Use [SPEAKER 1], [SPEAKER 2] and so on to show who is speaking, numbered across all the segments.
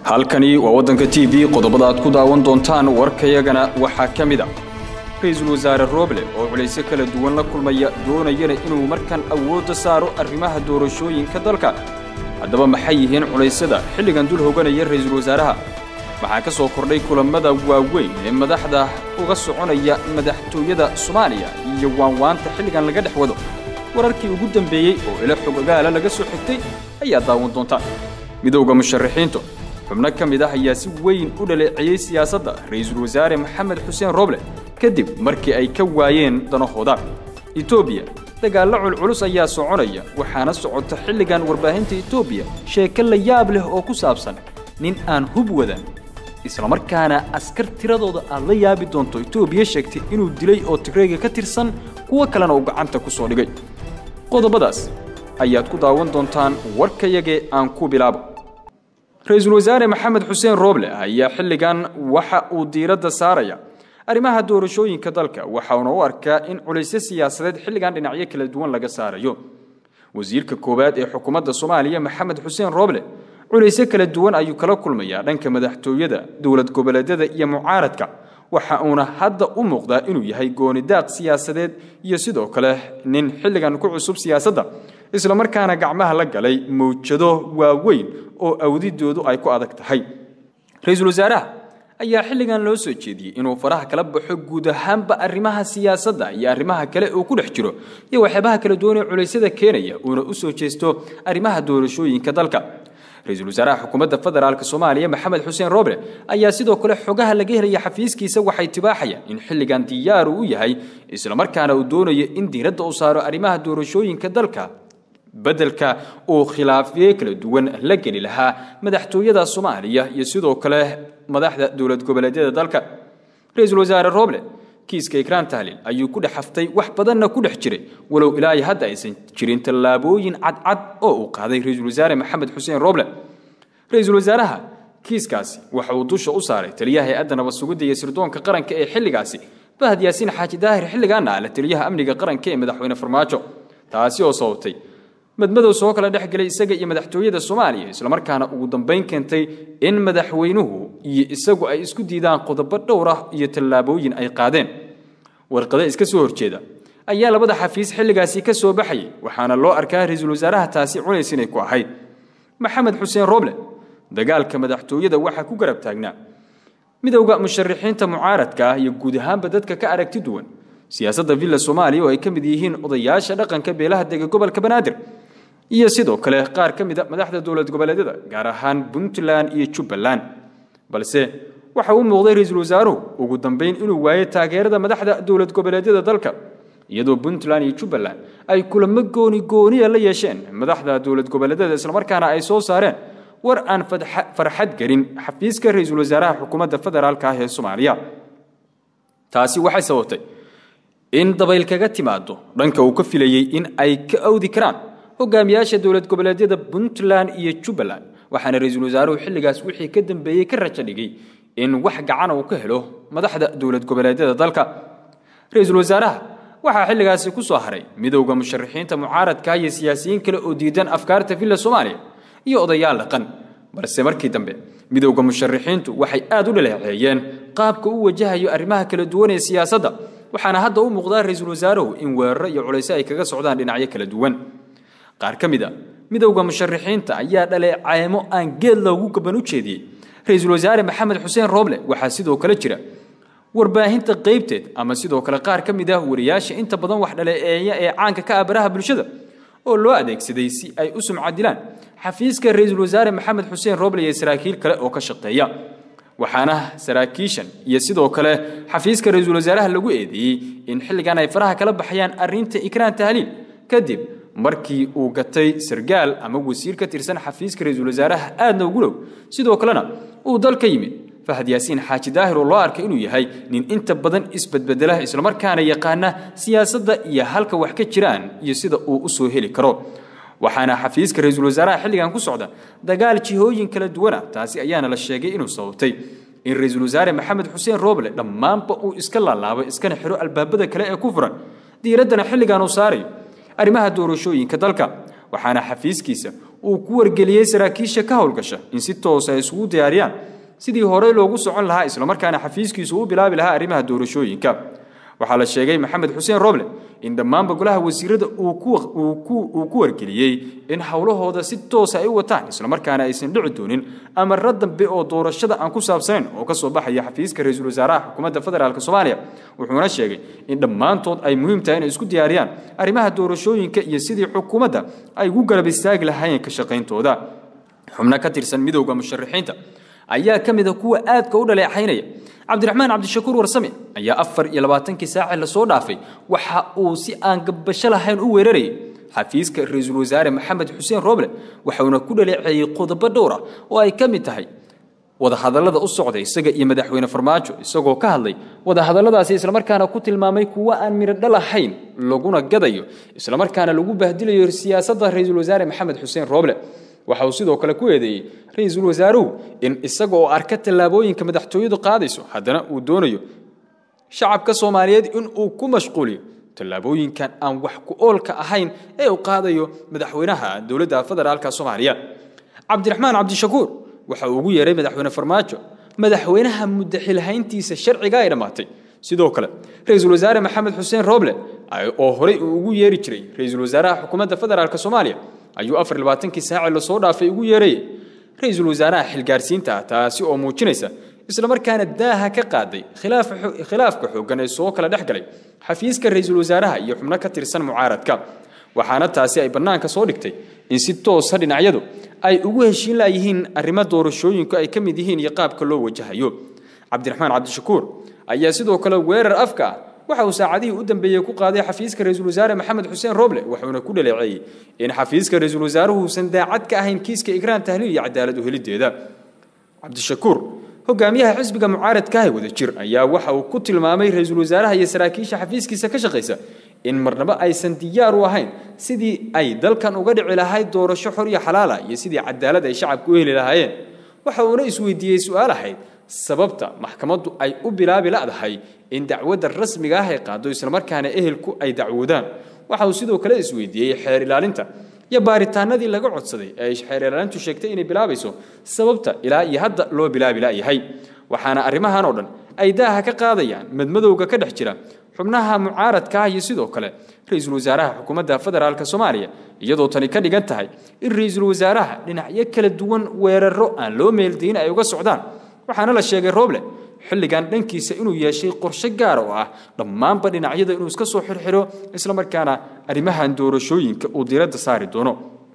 [SPEAKER 1] halkani waa waddanka t v qodobada aad ku daawan doontaan warkayagana waxaa ka mid a ra-iisul wasaare rooble oo culaysyo kala duwan la kulmaya doonayana inuu markan awoodda saaro arrimaha doorashooyinka dalka haddaba maxay yihiin culaysyada xilligan dul hoganaya ra-iisul wasaaraha waxaa ka soo kordhay kulammada waaweyn ee madaxda uga soconaya madaxtooyada soomaaliya iyo waanwaanta xilligan laga dhex wado wararkii ugu dambeeyey oo ilo xog ogaala laga soo xigtay ayaa daawan doontaan midowda musharaxiintu xubno ka mid ah ayaa si weyn u dhaleeceeyey siyaasadda ra-iisul wasaare maxamed xuseen rooble kadib markii ay ka waayeen danahooda etoobiya dagaallo culculus ayaa soconaya waxaana socota xilligan warbaahinta etoobiya sheeko la yaab leh oo ku saabsan nin aan hub wadan islamarkaana askar tiradooda aad la yaabi doonto etoobiya sheegtay inuu dilay oo tigreega ka tirsan kuwo kalena uu gacanta ku soo dhigay qodobadaas ayaad ku daawan doontaan warkayagee aan ku bilaabo ra-iisul wasaare maxamed xuseen rooble ayaa xilligan waxa uu diiradda saaraya arrimaha doorashooyinka dalka waxauna u arkaa in culaysyo siyaasadeed xilligan dhinacyo kala duwan laga saarayo wasiirka koowaad ee xukuumadda soomaaliya maxamed xuseen rooble culaysyo kala duwan ayuu kala kulmayaa dhanka madaxtooyada dowlad goboleedyada iyo mucaaradka waxa uuna hadda u muuqdaa inuu yahay goonidaaq siyaasadeed iyo sidoo kale nin xilligan ku cusub siyaasadda islamarkaana gacmaha la galay mawjado waaweyn oo awdidoodu ay ku adag tahay ra-iisul wasaaraha ayaa xilligan loo soo jeediyey inuu faraha kala baxo guud ahaanba arrimaha siyaasadda iyo arrimaha kale uu ku dhex jiro iyo waxyaabaha kala duwan ee culaysyada keenaya uuna u soo jeesto arrimaha doorashooyinka dalka ra-iisul wasaaraha xukuumadda federaalk soomaaliya maxamed xuseen rooble ayaa sidoo kale xogaha laga helaya xafiiskiisa waxay tibaaxayaan in xilligan diyaaru u yahay islamarkaana uu doonayo in diiradda uu saaro arrimaha doorashooyinka dalka beddelka uu khilaafye kala duwan la geli lahaa madaxtooyada soomaaliya iyo sidoo kale madaxda dowlad goboleedyada dalka ra-iisul wasaare rooble kiiska ikraan tahlil ayuu ku dhex haftay wax badanna ku dhex jiray walow ilaahay hadda aysan jirin tallaabooyin cadcad oo uu qaaday ra-iisul wasaare maxamed xuseen rooble ra-iisul wasaaraha kiiskaasi waxa uu dusha u saaray taliyaha hay-adda nabad sugidda iyo sirdoonka qaranka ee xilligaasi fahad yaasiin xaaji daahir xilligaana ah la taliyaha amniga qaranka ee madaxweyne farmaajo taasi oo sababtay madmadow soo kala dhex gelay isaga iyo madaxtooyada soomaaliya islamarkaana ugu dambayn keentay in madaxweynuhu iyo isagu ay isku diidaan qodobo dhowr ah iyo tallaabooyin ay qaadeen warqado iska soo horjeeda ayaa labada xafiis xilligaasi ka soo baxayay waxaana loo arkaa ra-iisul wasaaraha taasi culays inay ku ahayd maxamed xuseen rooble dagaalka madaxtooyada waxaa ku garab taagnaa midowda musharaxiinta mucaaradka ah iyo guud ahaanba dadka ka aragti duwan siyaasadda villa soomaaliya oo ay ka mid yihiin odayaasha dhaqanka beelaha dega gobolka banaadir iyo sidoo kale qaar ka mida madaxda dowlad goboleedyada gaar ahaan puntland iyo jubbaland balse waxa uu muuqday ra-iisul wasaaruhu ugu dambayn inuu waayo taageerada madaxda dowlad goboleedyada dalka iyadoo puntland iyo jubbaland ay kulamo gooni gooniya la yeesheen madaxda dowlad goboleedyada islamarkaana ay soo saareen war aan farxad gelin xafiiska ra-iisul wasaaraha xukuumadda federaalka ah ee soomaaliya taasi waxay sababtay in dabayl kaga timaado dhanka uu ka filayey in ay ka awdi karaan hogaamiyaasha dowlad goboleedyada puntland iyo jubbaland waxaana ra-iisul wasaaruhu xilligaas wixii ka dambeeyey ka rajo dhigay in wax gacana uu ka helo madaxda dowlad goboleedyada dalka ra-iisul wasaaraha waxaa xilligaasi ku soo haray midowda musharaxiinta mucaaradka iyo siyaasiyiin kale oo diidan afkaarta villa soomaaliya iyo odayaal dhaqan balse markii dambe midowda musharaxiintu waxay aad u dhaleeceeyeen qaabka u wajahayo arrimaha kala duwan ee siyaasadda waxaana hadda u muuqdaa ra-iisul wasaaruhu in weeraro iyo culayso ay kaga socdaan dhinacyo kala duwan qaar ka mid a midowda musharaxiinta ayaa dhaleeceymo aan geed loogu gaban u jeediyey ra-iisul wasaare maxamed xuseen rooble waxaa sidoo kale jira warbaahinta qaybteed ama sidoo kale qaar ka mid ah wariyaasha inta badan wax dhaleeceeya ee caanka ka ah baraha bulshada oo loo adeegsaday si ay u sumcadilaan xafiiska ra-iisul wasaare maxamed xuseen rooble iyo saraakiil kale oo ka shaqeeya waxaana saraakiishan iyo sidoo kale xafiiska ra-iisul wasaaraha lagu eedeeyey in xilligan ay faraha kala baxayaan arrinta ikraan tahliil kadib markii uu gatay sargaal ama wasiir ka tirsan xafiiska ra-iisul wasaaraha aadna ugu dhow sidoo kalena uu dal ka yimid fahad yaasiin xaaji daahir oo loo arkay inuu yahay nin inta badan isbedbedela islamarkaana yaqaana siyaasadda iyo halka wax ka jiraan iyo sida uu u soo heli karo waxaana xafiiska ra-iisul wasaaraha xilligan ku socda dagaal jihooyin kala duwana taasi ayaana la sheegay inuu sababtay in ra-iisul wasaare maxamed xuseen rooble dhammaanba uu iska laalaabo iskana xiro albaabada kale ee ku furan diiraddana xilligan uu saarayo arrimaha doorashooyinka dalka waxaana xafiiskiisa uu ku wargeliyey saraakiisha ka howlgasha in si toos ay isugu diyaariyaan sidii horey loogu socon lahaa islamarkaana xafiiskiisu u bilaabi lahaa arrimaha doorashooyinka waxaa la sheegay maxamed xuseen roble in dhammaanba golaha wasiirada uu ku wargeliyey in howlahooda si toosa ay u wataan islamarkaana aysan dhici doonin amara dambe oo doorashada aan ku saabsanayn oo ka soo baxaya xafiiska ra-iisul wasaaraha xukuumadda federaalk soomaaliya wuxuuna sheegay in dhammaantood ay muhiim tahay inay isku diyaariyaan arrimaha doorashooyinka iyo sidii xukuumadda ay ugu garab istaagi lahaayeen ka shaqayntooda xubno ka tirsan midowda musharaxiinta ayaa ka mid a kuwa aadka u dhaleecaynaya cabdiraxmaan cabdishakuur warsame ayaa afar iyo labaatankii saaci lasoo dhaafay waxa uu si aan gabbasho lahayn u weerarayay xafiiska ra-iisul wasaare maxamed xuseen rooble waxauna ku dhaleeceeyey qodobo dhowr ah oo ay ka mid tahay wadahadallada u socda isaga iyo madaxweyne farmaajo isagoo ka hadlay wadahadalladaasi islamarkaana ku tilmaamay kuwa aan miradho lahayn laguna gadayo islamarkaana lagu bahdilayo siyaasadda ra-iisul wasaare maxamed xuseen rooble waxa uu sidoo kale ku eedeeyey ra-iisul wasaaruhu in isaga oo arka tallaabooyinka madaxtooyadu qaadayso haddana uu doonayo shacabka soomaaliyeed in uu ku mashquuliyo tallaabooyinkan aan wax ku oolka ahayn ee uu qaadayo madaxweynaha dowladda federaalka soomaaliya cabdiraxmaan cabdishakuur waxa uu ugu yeeray madaxweyne farmaajo madaxweynaha muddaxilhayntiisa sharciga ay dhammaatay sidoo kale ra-iisul wasaare maxamed xuseen rooble oo horey uu ugu yeeri jiray ra-iisul wasaaraha xukuumadda federaalk soomaaliya ayuu afar labaatankii saaci lasoo dhaafay ugu yeerayay ra-iisul wasaaraha xilgaarsiinta ah taasi oo muujinaysa islamarkaana daaha ka qaaday khilaafka xooggan ee soo kala dhex galay xafiiska ra-iisul wasaaraha iyo xubno ka tirsan mucaaradka waxaana taasi ay bannaanka soo dhigtay in si toosa dhinacyadu ay ugu heshiin laayihiin arrimo doorashooyinku ay ka mid yihiin iyo qaabka loo wajahayo cabdiraxmaan cabdishakuur ayaa sidoo kale weerar afka ah waxa uu saacadihii u dambeeyey ku qaaday xafiiska ra-iisul wasaare maxamed xuseen roble wuxuuna ku dhaleeceeyey in xafiiska ra-iisul wasaaruhu uusan daacad ka ahayn kiiska igraan tahliil iyo cadaalad u helideeda cabdishakuur hogaamiyaha xisbiga mucaaradkaah wada jir ayaa waxa uu ku tilmaamay ra-iisul wasaaraha iyo saraakiisha xafiiskiisa ka shaqaysa in marnaba aysan diyaar u ahayn sidii ay dalkan uga dhici lahayd doorasho xor iyo xalaala iyo sidii cadaalad ay shacabku u heli lahaayeen waxa uuna isweydiiyey su-aal ahayd sababta maxkamaddu ay u bilaabi la'dahay in dacwadda rasmiga ah ay qaado islamarkaana ehelku ay dacwoodaan waxa uu sidoo kale isweydiiyey xeer ilaalinta iyo baaritaanadii laga codsaday ee ay xeer ilaalintu sheegtay inay bilaabayso sababta ilaa iyo hadda loo bilaabi la'yahay waxaana arrimahan oo dhan ay daaha ka qaadayaan madmadowga ka dhex jira xubnaha mucaaradka ah iyo sidoo kale ra-iisul wasaaraha xukuumadda federaalka soomaaliya iyadoo tani ka dhigan tahay in ra-iisul wasaaraha dhinacyo kala duwan weeraro aan loo meeldayn ay uga socdaan waxaana la sheegay rooble xilligan dhankiisa inuu yeeshay qorshe gaar oo ah dhammaanba dhinacyada inuu iska soo xirxiro islamarkaana arrimahan doorashooyinka uu diradda saari doono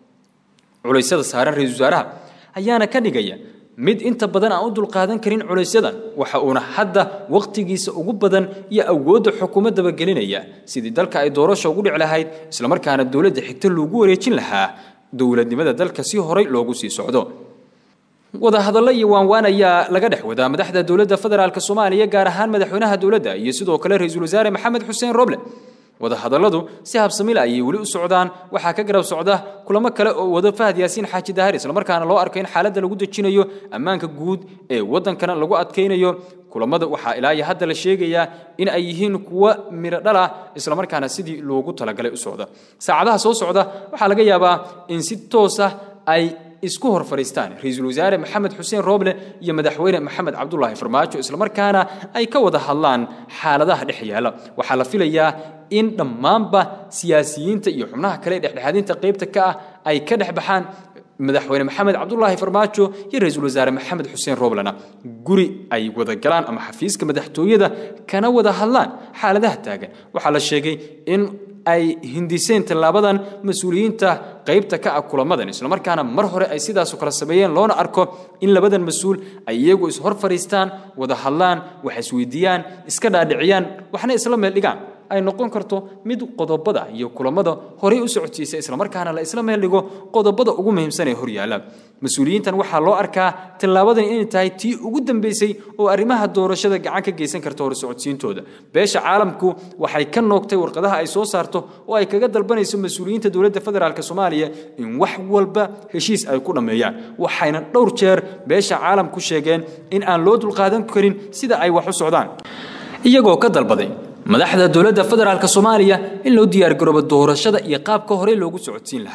[SPEAKER 1] culaysyada saaran ra-iisul wasaaraha ayaana ka dhigaya mid inta badan aan u dulqaadan karin culaysyadan waxa uuna hadda wakhtigiisa ugu badan iyo awoodda xukuumaddaba gelinaya sidii dalka ay doorasha ugu dhici lahayd islamarkaana dowladda xigta loogu wareejin lahaa dowladnimada dalka si horay loogu sii socdo wadahadallo iyo waanwaan ayaa laga dhex wadaa madaxda dowladda federaalk soomaaliya gaar ahaan madaxweynaha dowladda iyo sidoo kale ra-iisul wasaare maxamed xuseen roble wadahadalladu si habsamila ayay weli u socdaan waxaa ka garab socda kulamo kale oo wado fahad yaasiin xaaji daahir islamarkaana loo arko in xaaladda lagu dejinayo ammaanka guud ee waddankana lagu adkaynayo kulamada waxaa ilaa iyo hadda la sheegayaa in ay yihiin kuwo miro dhal ah islamarkaana sidii loogu talagalay u socda saacadaha soo socda waxaa laga yaabaa in si toos ah ay isku hor fadhiistaan ra-iisul wasaare maxamed xuseen rooble iyo madaxweyne maxamed cabdulaahi farmaajo islamarkaana ay ka wada hadlaan xaaladaha dhex yaala waxaa la filayaa in dhammaanba siyaasiyiinta iyo xubnaha kale ee dhexdhexaadinta qaybta ka ah ay ka dhex baxaan madaxweyne maxamed cabdulaahi farmaajo iyo ra-iisul wasaare maxamed xuseen rooblena guri ay wada galaan ama xafiiska madaxtooyada kana wada hadlaan xaaladaha taagan waxaa la sheegay in ay hindiseen tallaabadan mas-uuliyiinta qaybta ka ah kulamadan islamarkaana mar hore ay sidaasoo kale sameeyeen loona arko in labadan mas-uul ay iyagu ishor fadhiistaan wada hadlaan wax isweydiiyaan iska dhaadhiciyaan waxna isla meel dhigaan ay noqon karto mid qodobada iyo kulamada horey u socodsiisa islamarkaana la isla meel dhigo qodobada ugu muhiimsan ee horyaala mas-uuliyiintan waxaa loo arkaa tallaabadan inay tahay tii ugu dambeysay oo arrimaha doorashada gacan ka geysan karta hor socodsiintooda beesha caalamku waxay ka noogtay warqadaha ay soo saarto oo ay kaga dalbanayso mas-uuliyiinta dowladda federaalk soomaaliya in wax walba heshiis ay ku dhammeeyaan waxayna dhowr jeer beesha caalamku sheegeen in aan loo dulqaadan karin sida ay wax u socdaan iyagoo ka dalbaday madaxda dowladda federaalk soomaaliya in loo diyaargaroobo doorashada iyo qaabka horey loogu socodsiin lahaa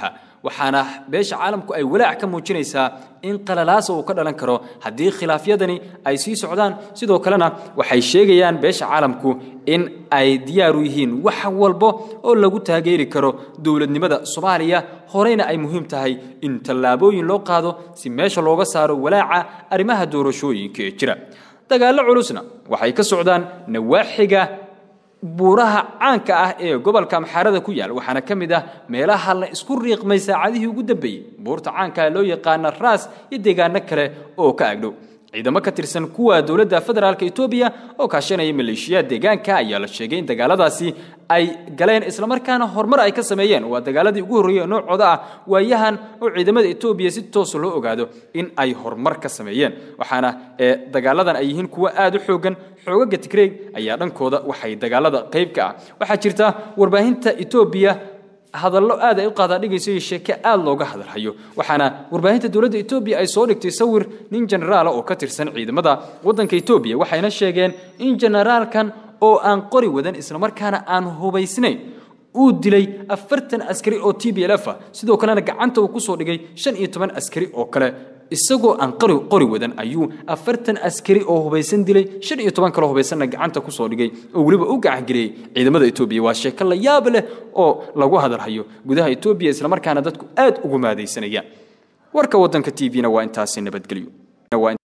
[SPEAKER 1] waxaana beesha caalamku ay walaac ka muujinaysaa in qalalaasa uu ka dhalan karo haddii khilaafyadani ay sii socdaan sidoo kalena waxay sheegayaan beesha caalamku in ay diyaar u yihiin wax walbo oo lagu taageeri karo dowladnimada soomaaliya horeyna ay muhiim tahay in tallaabooyin loo qaado si meesha looga saaro walaaca arrimaha doorashooyinka ee jira dagaallo culusna waxay ka socdaan nawaaxiga buuraha caanka ah ee gobolka amxaarada ku yaal waxaana ka mid ah meelaha la isku riiqmay saacadihii ugu dambeeyey buurta caanka loo yaqaana raas iyo deegaano kale oo ka agdhow ciidamo ka tirsan kuwa dowladda federaalka etoobiya oo kaashanaya maleeshiyaad deegaanka ayaa la sheegay in dagaaladaasi ay galeen islamarkaana horumar ay ka sameeyeen waa dagaaladii ugu horreeyey noocooda ah waayahan oo ciidamada etoobiya si toos loo ogaado in ay horumar ka sameeyeen waxaana dagaaladan ay yihiin kuwo aad u xoogan xoogaga tigreeg ayaa dhankooda waxay dagaalada qayb ka ah waxaa jirta warbaahinta etoobiya hadallo aad ay u qaadaadhigayso iyo sheeke aad looga hadalhayo waxaana warbaahinta dowladda etoobiya ay soo dhigtay sawir nin jenaraala oo ka tirsan ciidamada waddanka etoobiya waxayna sheegeen in jenaraalkan oo aan qori wadan islamarkaana aan hubaysnayn uu dilay afartan askari oo t b l f ah sidoo kalena gacanta uu kusoo dhigay shan iyo toban askari oo kale isagoo aan qori qori wadan ayuu afartan askari oo hubaysan dilay shan iyo toban kaloo hubaysanna gacanta kusoo dhigay oo weliba u gacangeliyey ciidamada etoobiya waa sheeko la yaab leh oo lagu hadalhayo gudaha etoobiya islamarkaana dadku aad ugu maadaysanayaan warka waddanka t v-na waa intaasi nabadgelyo